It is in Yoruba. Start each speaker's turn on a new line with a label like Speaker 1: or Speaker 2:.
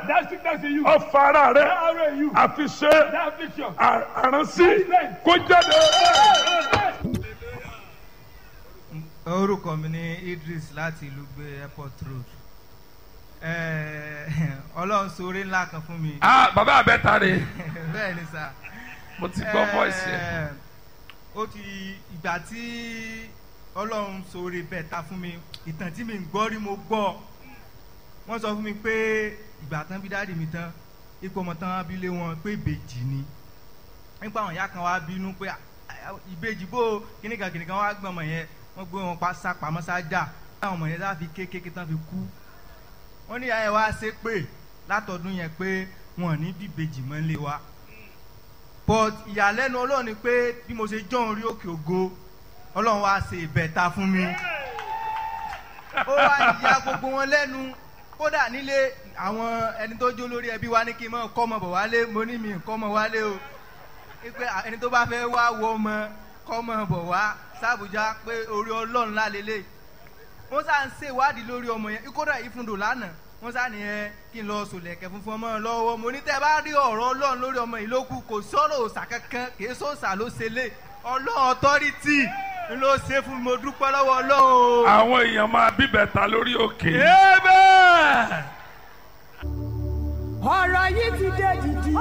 Speaker 1: That sickness in you.
Speaker 2: ọfà ara
Speaker 1: That
Speaker 2: rẹ
Speaker 1: arrow in you.
Speaker 2: àfiṣe
Speaker 1: That affliction.
Speaker 2: àránsí kó jáde.
Speaker 3: orúkọ mi ní Idris láti ìlú gbé airport road Eh, ọlọ́run ṣoore ńlá kan fún mi
Speaker 2: ah bàbá àbẹ́ta rè
Speaker 3: bẹ́ẹ̀ ni sà
Speaker 2: mo ti gbọ́ voice yẹn.
Speaker 3: Eh, ó ti ìgbà tí ọlọ́run ṣoore bẹ́ẹ̀ ta fún mi ìtàn tí mi ń gbọ́ rí mo gbọ́ wọ́n sọ fún mi pé ìgbà tán bí dáàdì mi tán ipò ọmọ tán bí lé wọn pé ìbejì ni nípa àwọn ìyá kan wá bínú pé "Ah, ah, ìbejì bó kíníkan kíníkan wá gbọ́n ọmọ yẹn wọ́n gbé wọn pa sápamọ́ sájà táwọn ọmọ yẹn láfi kékeré tán fi kú wọ́n ní ìyá yẹn wá ṣe pé látọdún yẹn pé wọn ò ní bí ìbejì mọ́ lé wa but ìyàlẹ́nu ọlọ́run ni pé bí mo ṣe jọ́ orí òkè ògo ọlọ́run wá ṣe ìbẹ̀ta fún mi ó wá ìyá gbogbo wọn lẹ́nu kódà nílé àwọn ẹni tó jó lórí ẹbí wa ní kí n mọ kọ́ ọmọ bọ̀ wálé mo ní mi kọ́ ọmọ wálé o pé ẹni tó bá fẹ́ wá wo ọmọ kọ́ ọmọ bọ̀ wá sábùjá pé orí ọlọ́run lálélẹ̀ wọ́n sá ń ṣèwádìí lórí ọmọ yẹn kódà ìfúndò lánàá wọ́n sá ní ẹ kí n lọ sòlẹ̀kẹ̀ funfun ọmọ lọ́wọ́ mo ní tẹ́ bá rí ọ̀rọ̀ ọlọ́run lórí ọmọ yìí ló kù kò sọ̀rọ̀ òòsà kankan kì í sọ̀sà ló ṣe lé ọlọ́run ọ̀tọ́rìtì ló ṣe fún mi mo dúpẹ́ lọ́wọ́ ọlọ́run o.
Speaker 2: àwọn èèyàn máa bíbẹ̀ta lórí òkè.
Speaker 3: Amen.
Speaker 4: ọ̀rọ̀ yìí ti dé dìdì.